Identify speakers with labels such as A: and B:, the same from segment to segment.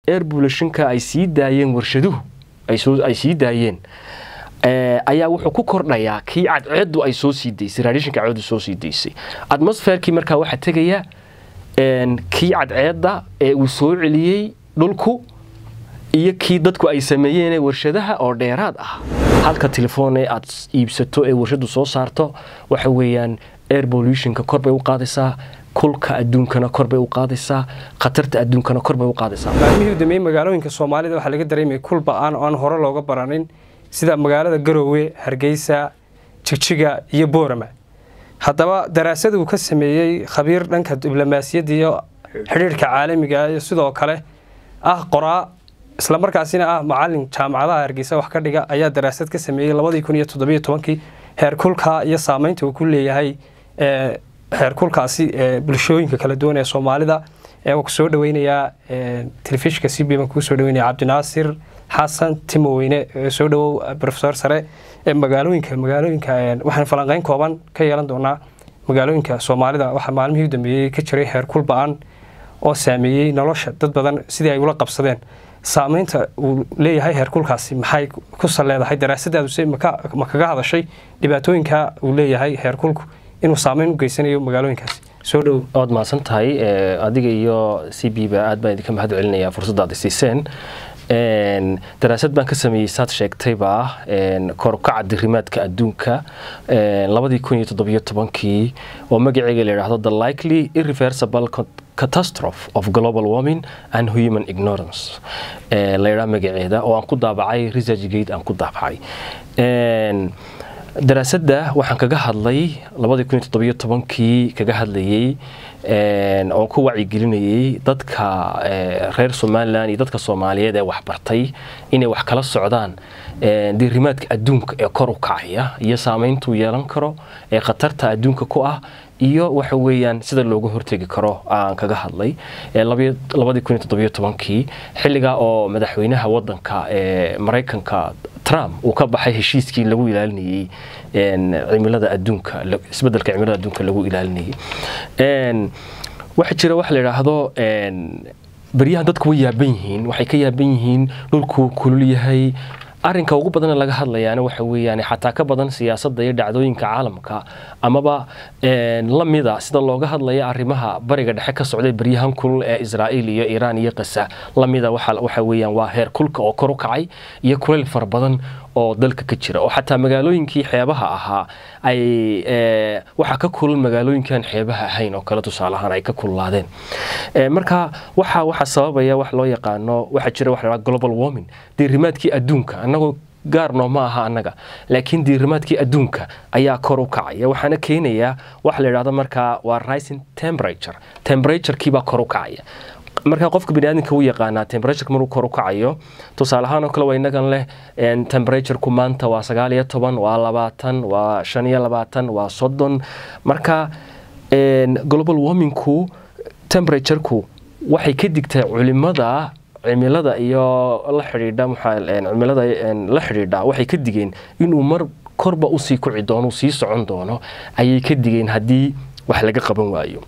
A: air pollutionka ay sii daayeen warshaduhu ay sii daayeen ayaa wuxuu ku kordhayaa kii cadceedu ay soo sii daysay radiationka cadceedu soo sii daysay atmosferkii markaa waxaa tegaya kii cadceedda ee uu soo celiyey dhulku iyo kii dadku ay sameeyeen warshadaha oo dheeraad ah halka telefoon ee aad iibsato ee warshadu soo saarto waxa weeyaan air pollutionka kor bay u qaadaysaa kulka adduunkana kor bay u qaadaysaa khatarta adduunkana kor bay u qaadaysaa
B: maalmihii u dambeeyey magaalooyinka soomaalida waxaa laga dareemayay kul ba-aan oo aan hore looga baranin sida magaalada garoowe hargeysa jigjiga iyo boorama haddaba daraasad uu ka sameeyey khabiir dhanka diblomaasiyadda iyo xidhiirhka caalamiga iyo sidoo kale ah qoraa islamarkaasina ah macalin jaamacadaha hargeysa wax ka dhiga ayaa daraasad ka sameeyey labadii kun iyo toddobiyo tobankii heerkulka iyo saameynta uu ku leeyahay heerkulkaasi bulshooyinka kala duwan ee soomaalida waa ku soo dhaweynayaa telefishinka c b baan kuu soo dhaweynaya cabdinaasir xasan timoweyne soo dhawow rofesor sare ee magaalooyinka magaalooyinka waxaan falanqeyn kooban ka yeelan doonaa magaalooyinka soomaalida waxaa maalmihii u dambeeyey ka jiray heerkul ba-an oo saameeyey nolosha dad badan sidii ay ula qabsadeen saameynta uu leeyahay heerkulkaasi maxay ku saleedahay daraasadaaduse ma kaga hadashay dhibaatooyinka uu leeyahay heerkulku inuu saameyn u geysanayo magaalooyinkaasi soo dhow
A: waad mahadsan tahay adiga iyo c b ba aad baan idinka mahad celinayaa fursaddaad isiiseen daraasad baan ka sameeyey saad sheegtayba korukaca dirimaadka adduunka labadii kun iyo toddobiyo tobankii oo magaceega la yidhaahdo the likely irreversible catastrophe of global warming and human ignorance la yidhaha magaceeda oo aan ku daabacay research gate aan ku daabacay daraasadda waxaan kaga hadlay labadii kun iyo toddobiyo tobankii kaga hadlayey oon ku wacyigelinayey dadka reer somalilan iyo dadka soomaaliyeed ee waxbartay inay wax kala socdaan diirimaadka adduunka ee kor u kacaya iyo saameyntuu yeelan karo ee khatarta adduunka ku ah iyo waxa weeyaan sida looga hortegi karo aan kaga hadlay labadii kun iyo toddobiyo tobankii xilligaa oo madaxweynaha wadanka ee maraykanka trump uu ka baxay heshiiskii lagu ilaalinayey cimilada adduunka isbedelka cimilada adduunka lagu ilaalinayey waxaa jira waxa la yidhaahdo beryahan dadku way yaaban yihiin waxay ka yaaban yihiin dhulkuu kulul yahay arrinka ugu badana laga hadlayaana waxa weeyaan xataa ka badan siyaasadda iyo dhacdooyinka caalamka amaba la mida sida looga hadlaya arrimaha bariga dhexe ka socday beryahan kulul ee israa'iil iyo iiraan iyo qasa la mida waxa weeyaan waa heer kulka oo kor u kacay iyo kuleyl fara badan oo dalka ka jira oo xataa magaalooyinkii xeebaha ahaa ay waxaa ka kulul magaalooyinkan xeebaha ahayn oo kale tusaale ahaan ay ka kululaadeen marka waxa waxa sababaya wax loo yaqaano waxaa jira wax la global warming diirimaadkii adduunka annagoo gaarnoo ma aha annaga laakiin diirimaadkii adduunka ayaa kor u kacaya waxaana keenayaa waxa la yidhahdo markaa waa rising temperature temperaturekiibaa kor u kacaya marka qofka baniaadamka u yaqaanaa temperatureka maruu kor u kacayo tusaale ahaan oo kale waa inagan leh temperatureku maanta waa sagaal iyo toban waa labaatan waa shan iyo labaatan waa soddon marka global warmingku temperatureku waxay ka digtaa culimada cimilada iyo la xidhiidha cimilada la xidhiidha waxay ka digeen inuu mar korba usii kuci doono sii socon doono ayay ka digeen haddii wax laga qaban waayo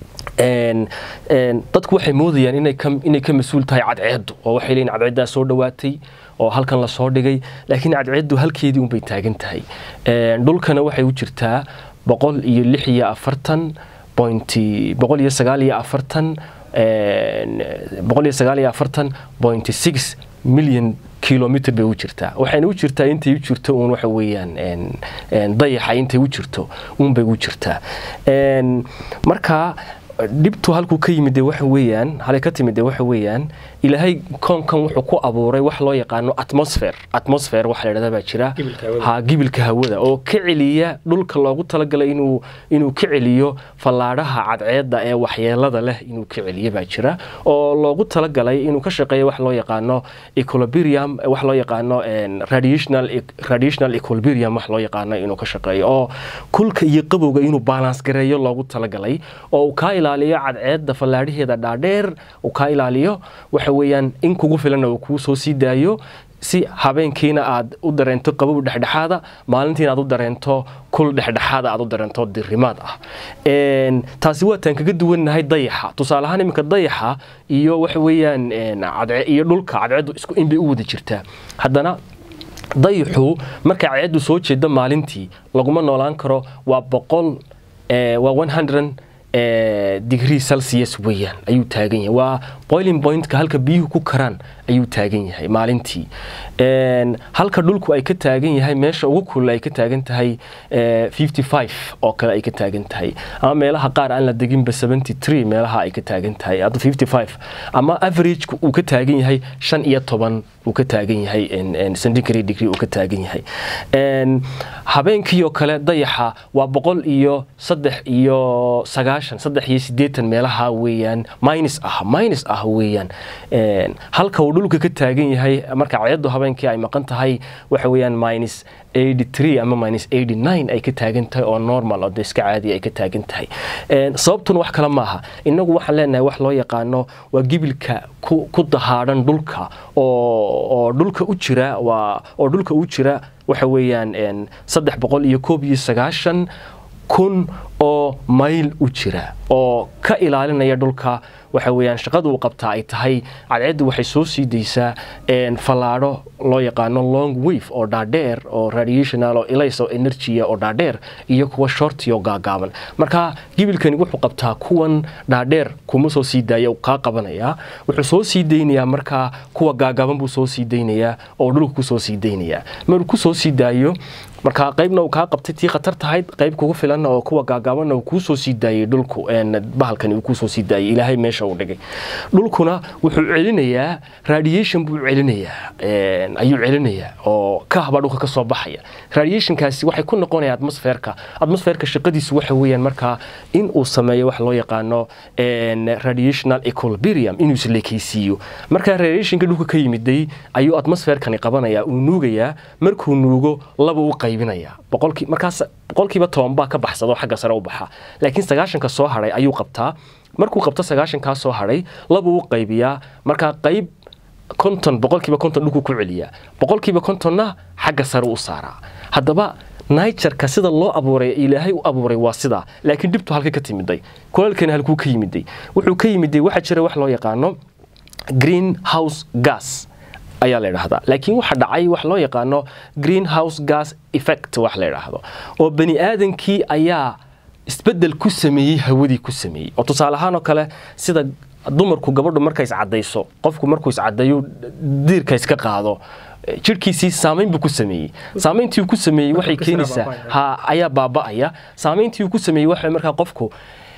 A: dadku waxay moodayaan inay ka mas-uul tahay cadceeddu oo waxay leeyiin cadceeddaa soo dhowaatay oo halkan lasoo dhigay laakiin cadceeddu halkeedii unbay taagan tahay dhulkana waxay u jirtaa boqol iyo lix iyo afartan pointy boqol iyo sagaal iyo afartan boqol iyo sagaal iyo afartan pointy six milyan kilomitr bay u jirtaa waxayna u jirtaa intay u jirto uun waxa weeyaan dayaxa intay u jirto uunbay u jirtaa marka dhibtu halkuu ka yimid dee waxa weeyaan halay ka timid dee waxa weeyaan ilaahay koonkan wuxuu ku abuuray wax loo yaqaano atmosfer atmosfer waxa la yidhahdaa baa jira ha gibilka hawada oo ka celiya dhulka loogu talagalay inuu inuu ka celiyo fallaadhaha cadceedda ee waxyeelada leh inuu ka celiyo baa jira oo loogu talagalay inuu ka shaqeeyo wax loo yaqaano equilibrium wax loo yaqaano radiational radiational equilibrium wax loo yaqaano inuu ka shaqeeyo oo kulka iyo qabowga inuu balance gareeyo loogu talagalay oo uu kaa ilaaliyo cadceedda fallaadhaheeda dhaadheer uu kaa ilaaliyo waxa weeyaan in kugu filanna uu kuu soo sii daayo si habeenkiina aad u dareento qabow dhexdhexaada maalintiina aad u dareento kul dhexdhexaada aad u dareento dirimaad ah taasi waataan kaga duwannahay dayaxa tusaale ahaan iminka dayaxa iyo waxa weeyaan iyo dhulka cadceeddu isku in bay u wada jirtaa haddana dayaxu markay cadceeddu soo jeeda maalintii laguma noolaan karo waa boqol waa one hundred degree celsius weeyaan ayuu taagan yahay waa boiling pointka halka biyuhu ku karaan ayuu taagan yahay maalintii halka dhulku ay ka taagan yahay meesha ugu kulul ay ka taagan tahay fifty five oo kale ay ka taagan tahay ama meelaha qaar aan la deginba seventy three meelaha ay ka taagan tahay hadda fifty five ama averageka uu ka taagan yahay shan iyo toban uu ka taagan yahay centigrade degree uu ka taagan yahay habeenkii oo kale dayaxa waa boqol iyo saddex iyo sagaashan saddex iyo siddeetan meelaha weeyaan minus ah minus ah weeyaan halka uu dhulka ka taagan yahay marka cadceeddu habeenkii ay maqan tahay waxa weeyaan minus 83 ama minus 89 ay ka taagan tahay oo normal oo iska caadi ay ka taagan tahay sababtuna wax kale maaha inagu waxaan leenahay wax loo yaqaano waa gibilka ku dahaadhan dhulka oo dhulka u jira waa oo dhulka u jira waxa weeyaan saddex boqol iyo koob iyo sagaashan kun oo mayl u jira oo ka ilaalinaya dhulka waxa weeyaan shaqada uu qabtaa ay tahay cadceeddu waxay soo sii daysaa fallaadho loo yaqaano long wave oo dhaadheer oo radiational oo ilays oo energya oo dhaadheer iyo kuwa shorti oo gaagaaban marka gibilkani wuxuu qabtaa kuwan dhaadheer kuma soo sii daaya kaa qabanaya wuxuu soo sii daynayaa markaa kuwa gaagaaban buu soo sii daynayaa oo dhulka kusoo sii daynayaa maruu kusoo sii daayo marka qaybna uu kaa qabtay tii khatar tahayd qayb kugu filan oo kuwa gaagaabanna uu kuu soo sii daayey dhulku bahalkani uu kuusoo sii daayey ilaahay meesha uu dhigay dhulkuna wuxuu celinayaa radiation buu celinayaa ayuu celinayaa oo kahbaa dhulka ka soo baxaya radiationkaasi waxay ku noqonaya atmosferka atmosferka shaqadiisu waxa weeyaan markaa in uu sameeyo wax loo yaqaano radiational equilibrium inuu isleekaysiiyo markaa radiationka dhulka ka yimiday ayuu atmosferkani qabanaya uu nuugayaa markuu nuugo laba u qaybinaya boqolkii markaas boqolkiiba toban baa ka baxsado xagga sare u baxa laakiin sagaashanka soo hadhay ayuu qabtaa markuu qabto sagaashankaa soo hadhay labuu u qaybiyaa markaa qayb konton boqolkiiba konton dhulku ku celiyaa boqolkiiba kontonna xagga sare u saaraa haddaba nigerka sida loo abuuray ilaahay u abuuray waa sidaa laakiin dhibtu halka ka timiday kulalkani halkuu ka yimiday wuxuu ka yimiday waxaa jira wax loo yaqaano green house gas ayaa la idhaahdaa laakiin waxa dhacay wax loo yaqaano green house gas effect wax la idhaahdo oo bani aadankii ayaa isbedel ku sameeyey hawadii ku sameeyey oo tusaale ahaan oo kale sida dumarku gabadhu markay iscadayso qofku markuu iscadayo diirka iska qaado jirhkiisii saamayn buu ku sameeyey saamayntii uu ku sameeyey waxay keenaysaa ha ayaa baaba'aya saamayntii uu ku sameeyey waxa markaa qofku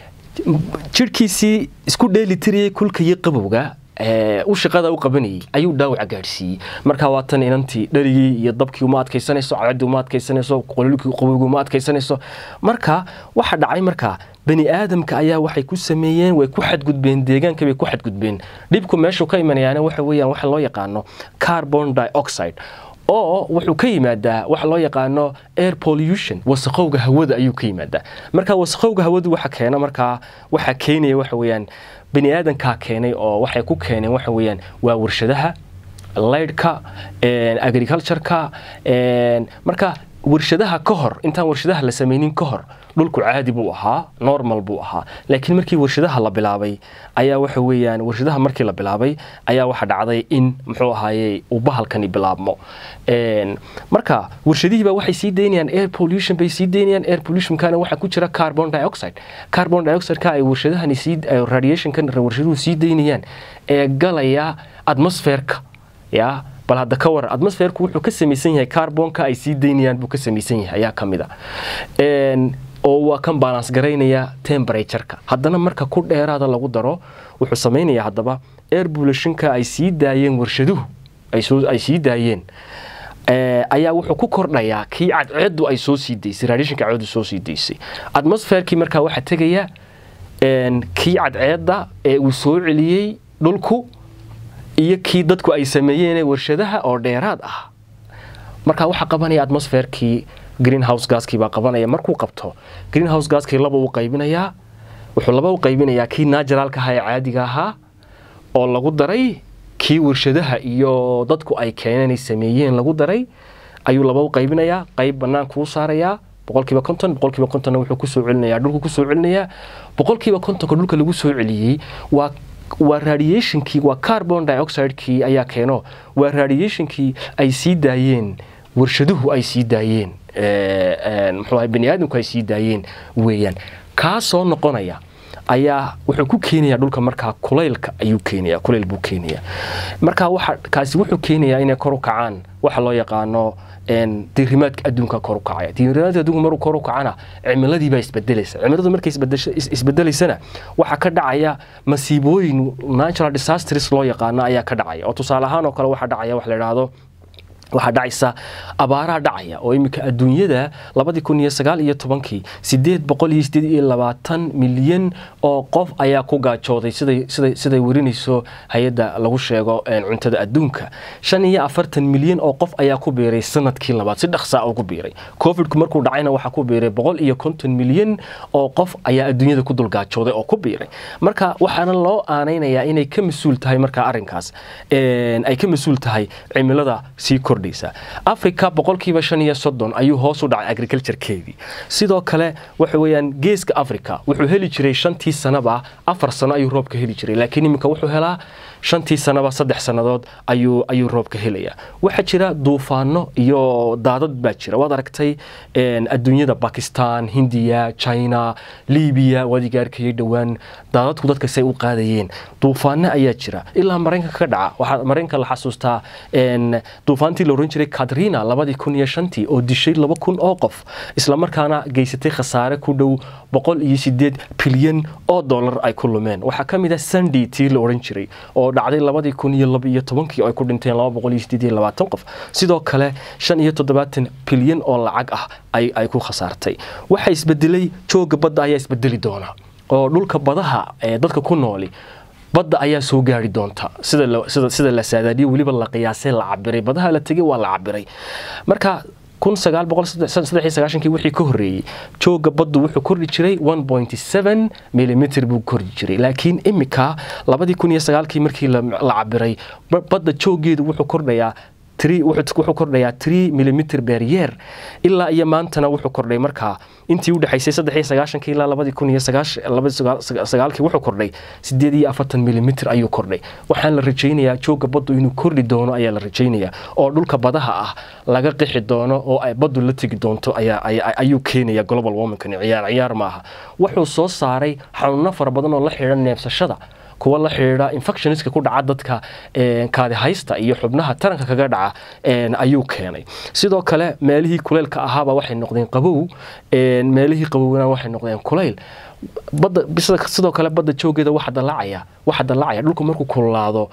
A: jirhkiisii isku dheelitirayay kulka iyo qabowga u shaqada u qabanayay ayuu dhaawaca gaadhsiiyey marka waa tan inantii dharigii iyo dabkii uma adkaysanayso cadadii uma adkaysanayso qololkii qabowgii uma adkaysanayso marka waxa dhacay markaa bani aadamka ayaa waxay ku sameeyeen way ku xadgudbeen deegaanka bay ku xadgudbeen dhibku meeshuu ka imanayaana waxa weeyaan waxa loo yaqaano carbon dioxide oo wuxuu ka yimaadaa waxa loo yaqaano air pollution wasaqowga hawada ayuu ka yimaadaa marka wasaqowga hawadu waxa keena markaa waxa keenaya waxa weeyaan bani aadankaa keenay oo waxay ku keeneen waxa weeyaan waa warshadaha laydhka agricultureka marka warshadaha ka hor intaan warshadaha la samaynin ka hor dhulku caadi buu ahaa normal buu ahaa laakiin markii warshadaha la bilaabay ayaa waxa weeyaan warshadaha markii la bilaabay ayaa waxa dhacday in muxuu ahaaye uu bahalkani bilaabmo marka warshadihiiba waxay sii daynayaan air pollution bay sii daynayaan air pollutionkana waxaa ku jira carbon dioxide carbon dioxideka ay warshadahani sii radiationkan warshaduhu sii daynayaan ee galaya atmosferka yaa bal hadda ka waran atmosferku wuxuu ka samaysan yahay carbonka ay sii daynayaan buu ka samaysan yahay ayaa ka mid a oo waa kan balance garaynaya temperatureka haddana marka ku dheeraada lagu daro wuxuu samaynayaa haddaba air pollutionka ay sii daayeen warshaduhu ay sii daayeen ayaa wuxuu ku kordhayaa kii cadceedu ay soo sii daysay radiationka cadceedu soo sii daysay atmosferkii markaa waxaa tegaya kii cadceedda ee uu soo celiyey dhulku iyo kii dadku ay sameeyeen warshadaha oo dheeraad ah marka waxaa qabanaya atmosferkii greenhouse gaskii baa qabanaya markuu qabto greenhouse gaskii laba u qaybinayaa wuxuu laba u qaybinayaa kii naturalka ahaa ee caadiga ahaa oo lagu daray kii warshadaha iyo dadku ay keeneen ay sameeyeen lagu daray ayuu laba u qaybinayaa qayb banaanka u saarayaa boqolkiiba konton boqolkiiba kontonna wuxuu kusoo celinayaa dhulku kusoo celinayaa boqolkiiba kontonka dhulka lagu soo celiyey waa waa radiationkii waa carbon dioxidekii ayaa keeno waa radiationkii ay sii daayeen warshaduhu ay sii daayeen muxuu ahay bani aadamku ay sii daayeen weeyaan kaa soo noqonaya ayaa wuxuu ku keenayaa dhulka markaa kulaylka ayuu keenaya kulayl buu keenaya marka waxa kaasi wuxuu keenayaa inay kor u kacaan waxa loo yaqaano diirimaadka adduunka kor u kacaya diirimaadka adduunka maruu kor u kacana cimiladii baa isbedelaysa cimiladu markay isbedelaysana waxaa ka dhacaya masiibooyin natural disasters loo yaqaano ayaa ka dhacaya oo tusaale ahaan oo kale waxaa dhacaya wax la idhaahdo waxaa dhacaysa abaaraha dhacaya oo iminka adduunyada labadii kun iyo sagaal iyo tobankii sideed boqol iyo sideed iyo labaatan milyan oo qof ayaa ku gaajooday siday siday siday werinayso hay-adda lagu sheego cuntada adduunka shan iyo afartan milyan oo qof ayaa ku biiray sanadkii labaad si dhaqsaa ugu biiray covidku markuu dhacayna waxaa ku biiray boqol iyo konton milyan oo qof ayaa adduunyada ku dulgaajooday oo ku biiray marka waxaana loo aanaynayaa inay ka mas-uul tahay markaa arrinkaas ay ka mas-uul tahay cimilada sii kordh africa boqolkiiba shan iyo soddon ayuu hoos u dhacay agriculturekeedii sidoo kale waxa weeyaan geeska africa wuxuu heli jiray shantii sanaba afar sano ayuu roobka heli jiray laakiin iminka wuxuu helaa shantii sanaba saddex sannadood ayuu ayuu roobka helayaa waxaa jira duufaano iyo daadad baa jira waad aragtay adduunyada bakistan hindiya china libiya waad igaarkayay dhowaan daadadku dadka say u qaadayeen duufaano ayaa jira ilaa maraykanka ka dhaca waxaa maraykanka la xasuustaa duufaantii la oran jiray katrina labadii kun iyo shantii oo dishay laba kun oo qof islamarkaana geysatay khasaare ku dhow boqol iyo sideed bilyan oo dollar ay ku lumeen waxaa ka mid ah sunday tii la oran jiray oo dhacday labadii kun iyo laba iyo tobankii oo ay ku dhinteen laba boqol iyo sideed iyo labaatan qof sidoo kale shan iyo toddobaatan bilyan oo lacag ah ay ay ku khasaartay waxaa isbedelay jooga badda ayaa isbedeli doona oo dhulka badaha ee dadka ku nooli badda ayaa soo gaari doonta sida sida la saadaadiyo weliba la qiyaasay la cabiray badaha la tegay waa la cabiray marka kun sagaal boqol saddex iyo sagaashankii wixii ka horreeyey jooga baddu wuxuu kordhi jiray one point seven millimeter buu kordhi jiray laakiin imika labadii kun iyo sagaalkii markii la cabiray badda joogeedu wuxuu kordhayaa wuxuu kordhayaa tree millimeter beryeer ilaa iyo maantana wuxuu kordhay markaa intii udhexaysay saddex iyo sagaashankii ilaa labadii kun iyo sagaalkii wuxuu kordhay sideed iyo afartan millimeter ayuu kordhay waxaan la rajaynayaa jooga baddu inuu kordhi doono ayaa la rajaynayaa oo dhulka badaha ah laga qixi doono oo ay baddu la tegi doonto ayuu keenaya global warmingkani ciyaar ciyaar maaha wuxuu soo saaray xanuuno fara badan oo la xidha neebsashada kuwa la xidhiidha infectioniska ku dhaca dadka kaadihaysta iyo xubnaha taranka kaga dhaca ayuu keenay sidoo kale meelihii kuleylka ahaaba waxay noqdeen qabow meelihii qabowna waxay noqdeen kulayl badda sidoo kale badda joogeeda waxa dalaacaya waxa dalaacaya dhulku markuu kululaado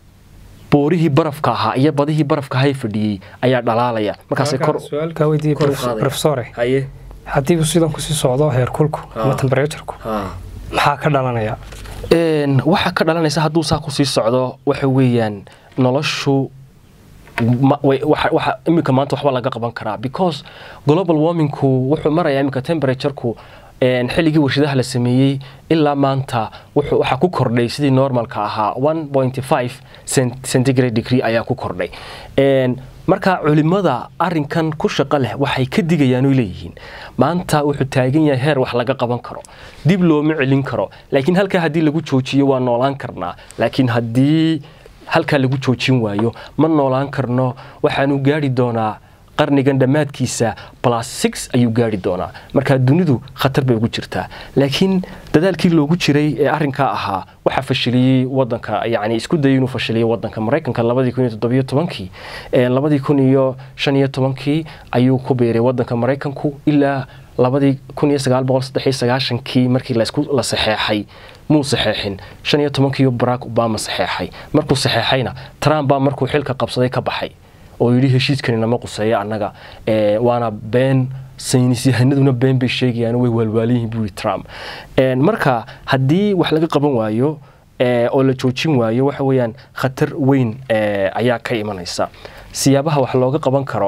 A: boorihii barafka ahaa iyo badihii barafka ahay fadhiyey ayaa dhalaalaya markaasay kor
B: su-aalkaa weydiiye profesore haddii uu sidan kusii socdo heerkulku ama temberatureku maxaa ka dhalanaya
A: waxaa ka dhalanaysa hadduu saa kusii socdo waxa weeyaan noloshu iminka maanta waxba laga qaban karaa because global warmingku wuxuu marayaa iminka temperatureku xilligii warshadaha la sameeyey ilaa maanta waxaa ku kordhay sidii normalka ahaa one point five centigrade degree ayaa ku kordhay marka culimada arinkan ku shaqo leh waxay ka digayaan oy leeyihiin maanta wuxuu taagan yahay heer wax laga qaban karo dib looma celin karo laakiin halkaa haddii lagu joojiyo waa noolaan karnaa laakiin haddii halkaa lagu joojin waayo ma noolaan karno waxaanu gaari doonaa qarnigan dhammaadkiisa plus six ayuu gaari doonaa marka dunidu khatar bay ugu jirtaa laakiin dadaalkii loogu jiray ee arrinkaa ahaa waxaa fashiliyey wadanka yani isku dayay inuu fashiliyey wadanka maraykanka labadii kun iyo toddobiyo tobankii labadii kun iyo shan iyo tobankii ayuu ku biiray wadanka maraykanku ilaa labadii kun iyo sagaal boqol saddex iyo sagaashankii markii laisku la saxeexay muu saxeexin shan iyo tobankiiyo barack obama saxeexay markuu saxeexayna trump baa markuu xilka qabsaday ka baxay oo yidhi heshiiskani nama quseeya annaga waana been saynis yahanaduna been bay sheegayaan way waalwaaliyihin buu yidhi trump marka haddii wax laga qaban waayo oo la joojin waayo waxa weeyaan khatar weyn ayaa ka imanaysa siyaabaha wax looga qaban karo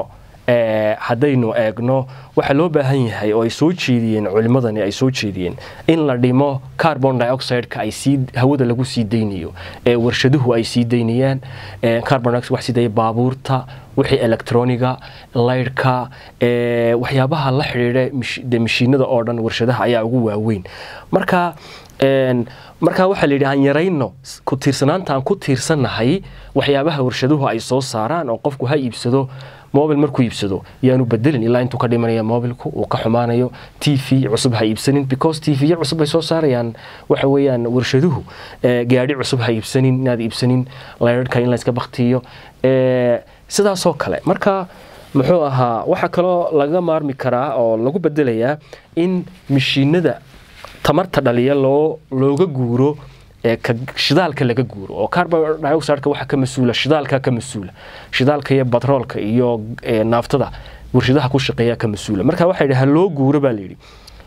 A: haddaynu eegno waxaa loo baahan yahay oo ay soo jeediyeen culimmadani ay soo jeediyeen in la dhimo carbon dioxide-ka ay sii hawada lagu sii daynayo ee warshaduhu ay sii daynayaan carbon dioxide wax sii daya baabuurta wixii electroniga laydhka waxyaabaha la xidhiidha mashiinada oo dhan warshadaha ayaa ugu waaweyn marka markaa waxaa layidhi aan yarayno ku tiirsanaanta aan ku tiirsannahay waxyaabaha warshaduhu ay soo saaraan oo qofku ha iibsado mobil markuu iibsado yaanu bedelin ilaa intuu ka dhimanaya mobilku uu ka xumaanayo t v cusub ha iibsanin because t v cusub ay soo saarayaan waxa weeyaan warshaduhu gaadhi cusub ha iibsanin inaad iibsanin laydhka in layska baktiyo sidaasoo kale marka muxuu ahaa waxaa kaloo laga maarmi karaa oo lagu bedelayaa in mashiinada tamarta dhaliya loo looga guuro shidaalka laga guuro oo carbon dioxideka waxa ka mas-uula shidaalka ka mas-uula shidaalka iyo batroolka iyo naaftada warshadaha ku shaqeeya ka mas-uula marka waxaa yidhi ha loo guuro baa layidhi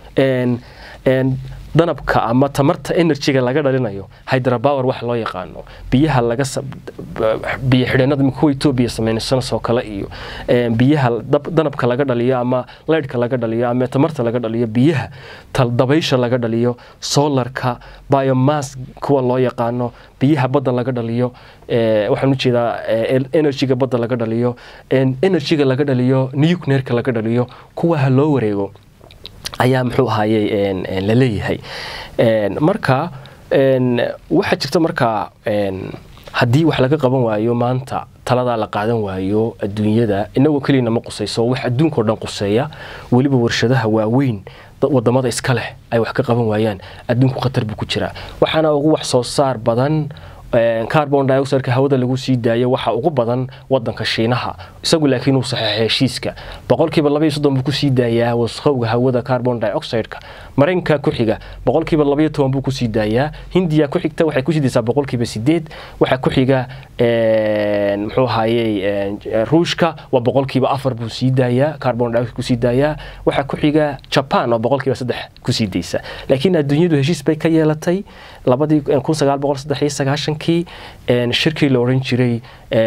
A: danabka ama tamarta energyga laga dhalinayo hydrapower wax loo yaqaano biyaha laga biyo xidheenada kuwa etoobiya sameynsanasoo kale iyo biyaha danabka laga dhaliyo ama leydhka laga dhaliyo ama tamarta laga dhaliyo biyaha dabaysha laga dhaliyo solarka biomass kuwa loo yaqaano biyaha badda laga dhaliyo waxaan ujeedaa energyga badda laga dhaliyo energyga laga dhaliyo nuclearka laga dhaliyo kuwa ha loo wareego ayaa muxuu ahaaye la leeyahay marka waxaa jirta markaa haddii wax laga qaban waayo maanta taladaa la qaadan waayo adduunyada inagoo keliyana ma qusayso wax adduunkao dhan quseeya weliba warshadaha waaweyn wadamada iska leh ay wax ka qaban waayaan adduunku khatar buu ku jiraa waxaana ugu wax soo saar badan carbon dioxideka hawada lagu sii daayo waxa ugu badan wadanka shiinaha isagu laakiin uu saxeexay heshiiska boqolkiiba labaiyo soddon buu kusii daayaa wasqowga hawada carbon dioxideka maraykanka ku xiga boqolkiiba labaiyo toban buu kusii daayaa hindiya ku xigta waxay kusii daysaa boqolkiiba sideed waxaa ku xiga muxuu ahayey ruushka waa boqolkiiba afar buu sii daayaa carbon dioxide kusii daayaa waxaa ku xiga japan oo boqolkiiba saddex kusii daysa laakiin adduunyadu heshiis bay ka yeelatay labadii kun sagaal boqol saddex iyo sagaashankii shirkii la odhan jiray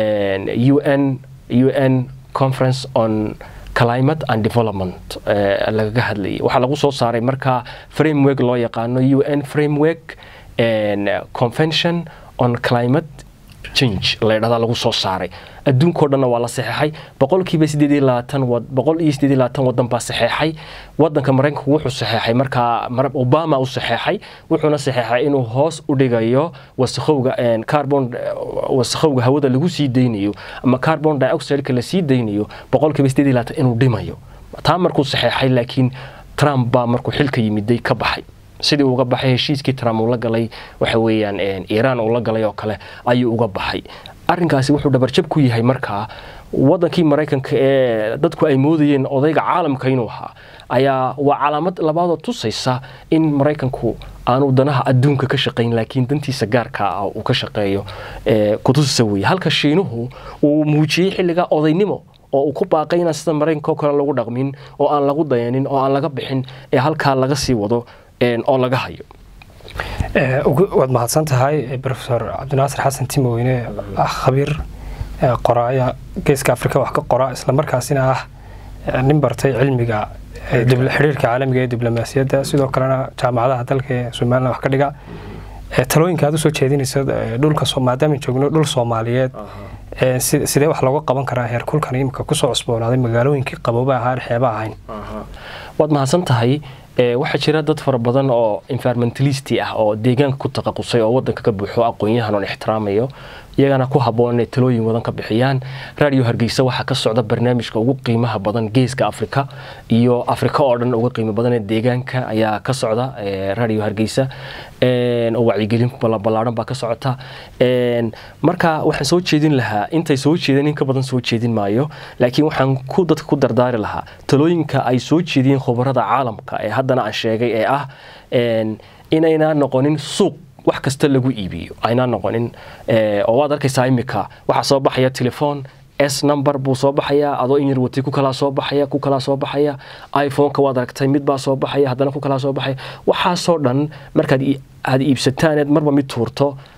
A: un un conference on climate and development lagaga hadlayay waxaa lagu soo saaray markaa framework loo yaqaano un framework convention on climate change laydhahdaa lagu soo saaray adduunkao dhanna waa la saxeexay boqolkiiba sideed iyo labaatan boqol iyo sideed iyo labaatan wadan baa saxeexay wadanka maraykanku wuxuu saxeexay markaa obama u saxeexay wuxuuna saxeexay inuu hoos u dhigayo wasakhowga carbon wasakhowga hawada lagu sii daynayo ama carbon dioxideka la sii daynayo boqolkiiba sideed iyo labaatan inuu dhimayo taa markuu saxeexay laakiin trump baa markuu xilka yimiday ka baxay sidii uga baxay heshiiskii trump uu la galay waxa weeyaan iiraan uu la galay oo kale ayuu uga baxay arrinkaasi wuxuu dhabarjab ku yahay markaa wadankii maraykanka ee dadku ay moodayeen odayga caalamka inuu ahaa ayaa waa calaamad labaadoo tusaysa in maraykanku aanu danaha adduunka ka shaqayn laakiin dantiisa gaarka ah uu ka shaqeeyo kutusisa weeye halka shiinuhu uu muujiyey xilligaa odaynimo oo uu ku baaqay inaan sida maraykanka oo kale lagu dhaqmin oo aan lagu dayanin oo aan laga bixin ee halkaa laga sii wado oo laga hayo
B: waad mahadsan tahay rofesor cabdinaasir xasan timoweyne ah khabiir qoraaya geeska afrika wax ka qora islamarkaasina ah nin bartay cilmiga xidhiirka caalamiga ee diblomaasiyadda sidoo kalena jaamacadaha dalka ee somalilan wax ka dhiga talooyinka aad usoo jeedinaysa dhulka maadaama joogno dhul soomaaliyeed sidee wax looga qaban karaa heerkulkan imika kusoo cusboonaaday magaalooyinkii qabooba ahaan xeeba ahayn
A: waad mahadsan tahay waxaa jira dad fara badan oo environmentalisti ah oo deegaanka ku taqaqusay oo wadanka ka buuxo aqoon-yahan oon ixtiraamayo iyagana ku habboon inay talooyin wadan ka bixiyaan radio hargeysa waxaa ka socda barnaamijka ugu qiimaha badan geeska afrika iyo afrika oo dhan uga qiimo badan ee deegaanka ayaa ka socda radio hargeysa oo wacyigelin ballaaran baa ka socota marka waxaan soo jeedin lahaa intay soo jeedeen in ka badan soo jeedin maayo laakiin waxaan ku dadka ku dardaari lahaa talooyinka ay soo jeediyeen khubarada caalamka ee haddana aan sheegay ee ah inaynaa noqonin suuq wax kasta lagu iibiyo aynaa noqonin oo waad arkaysaa imika waxaa soo baxaya telefoon s number buu soo baxayaa adoo in yar watay ku kalaa soo baxaya ku kalaa soo baxaya iphone-ka waad aragtay mid baa soo baxaya haddana ku kalaa soo baxaya waxaasoo dhan markaad aad iibsataan eed marba mid tuurto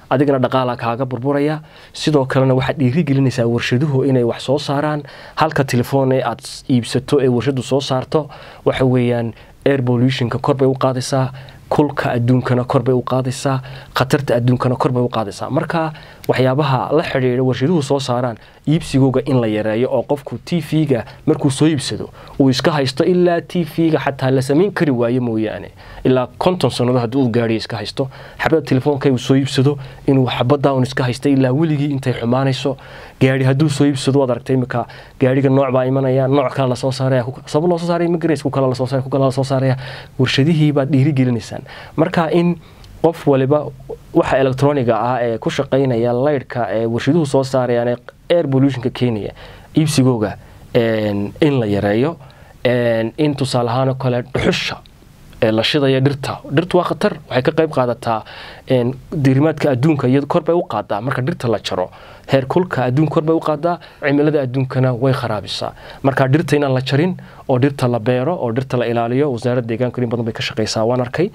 A: adigana dhaqaala kaaga burburaya sidoo kalena waxaad dhiirigelinaysaa warshaduhu inay wax soo saaraan halka telefoon ee aad iibsato ee warshadu soo saarto waxa weeyaan air pollutionka kor bay u qaadaysaa kulka adduunkana kor bay u qaadaysaa khatarta adduunkana kor bay u qaadaysaa marka waxyaabaha la xidhiidha warshaduhu soo saaraan iibsigooga in la yareeyo oo qofku t v-ga markuu soo iibsado uu iska haysto ilaa t v-ga xataa la samayn kari waayo mooyaane ilaa konton sannadood haddii uu gaadhiya iska haysto xabada telefoonka uu soo iibsado inuu xabada un iska haysto ilaa weligii intay xumaanayso gaari hadduu soo iibsado waad aragtay imika gaariga nooc baa imanaya nooc kale lasoo saaraya sabab loo soo saaraya ma garays ku kale lasoo saaraya ku kale lasoo saaraya warshadihii baad dhiirigelinaysaan marka in qof waliba waxa electroniga ah ee ku shaqaynaya laydhka ee warshaduhu soo saarayaan ee air pollutionka keenaya iibsigooga in la yareeyo in tusaale ahaan kale dhuxusha la shidaya dhirta dhirtu waa khatar waxay ka qayb qaadataa diirimaadka adduunka iyo kor bay u qaadaa marka dhirta la jaro heer kulka adduunka kor bay u qaadaa cimilada adduunkana way kharaabisaa marka dhirta inaan la jarin oo dhirta la beero oo dhirta la ilaaliyo wasaaradda deegaanka in badan bay ka shaqaysaa waan arkay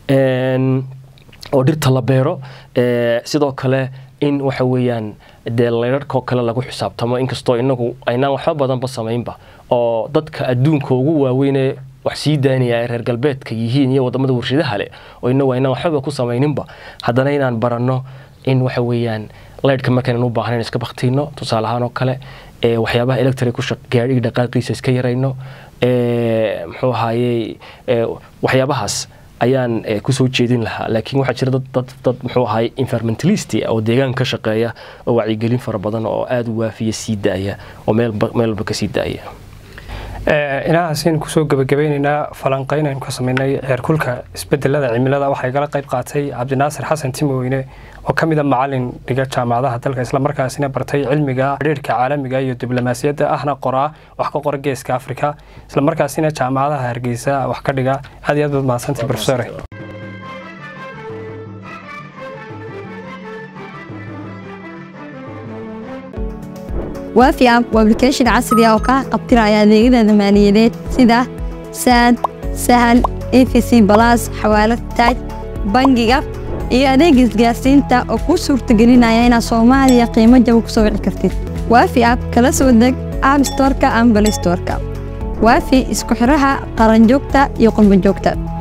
A: oo dhirta la beero sidoo kale in waxa weeyaan dee laydharhkoo kale lagu xisaabtamo inkastoo inagu aynaan waxba badanba samaynba oo dadka adduunka ugu waaweynee wax sii daanaya ay reer galbeedka yihiin iyo wadamada warshadaha leh oo inagu aynaan waxbaba ku samayninba haddana inaan baranno in waxa weeyaan laydhka markaynan u baahnayn iska baktiino tusaale ahaan oo kale waxyaabaha electric ku gaadhiga dhaqaaqiisa iska yarayno muxuu ahaayey waxyaabahaas ayaan kusoo jeedin lahaa laakiin waxaa jira dad dad muxuu ahaay environmentalist oo deegaanka ka shaqeeya oo wacyigelin fara badan oo aada u waafiya sii daaya oo meel walba ka sii daaya
B: inahaasaynu kusoo gebagabeyneynaa falanqeyn aynu ka sameynay heerkulka isbedelada cimilada waxaa igala qayb qaatay cabdinaasir xasan timoweyne oo ka mida macalin dhiga jaamacadaha dalka islamarkaasina bartay cilmiga xidhiirka caalamiga iyo diblomaasiyadda ahna qoraa wax ka qora geeska afrika islamarkaasina jaamacadaha hargeysa wax ka dhiga aad iyo aad baad mahadsantay profesore
C: waafi app waa application casri ah oo kaa qabtiraya adeegyada maaliyadeed sida saad sahal efc balas xawaalad taaj bangiga iyo adeega isgaarsiinta oo kuu suurtagelinaya inaad soomaaliya qiimo jaba ku soo wici kartid waafi app kala soo deg app storka ama balay storka waafi isku xidhaha qaranjoogta iyo qurbanjoogta